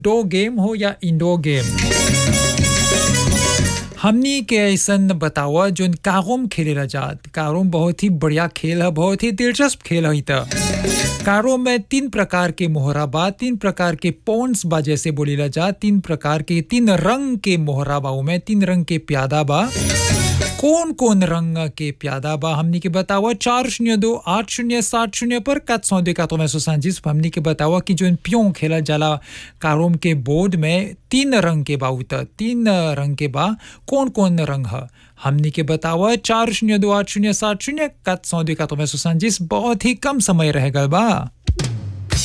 outdoor game हो या indoor game हमनी के ऐसन बतावा जोन कारोम खेलेला जात कारोम बहुत ही बढ़िया खेल है बहुत ही दिलचस्प खेल है त कारो में तीन प्रकार के मोहरा बा तीन प्रकार के पॉन्स बा जैसे बोलीला जा तीन प्रकार के तीन रंग के मोहरा बा में तीन रंग के प्यादा बा कौन कौन रंग के प्यादा बा हमनी के बतावा चार शून्य दो आठ शून्य सात शून्य पर कत सौ दे कातो में सौ सांजिस हमनी के बतावा कि जो प्यों खेला जाला कारोम के बोर्ड में तीन रंग के बा उत तीन रंग के बा कौन कौन रंग है हमनी के बतावा चार शून्य दो आठ शून्य सात शून्य कत सौ दे कातो में सौ सांजिस बहुत ही कम समय रह गल बा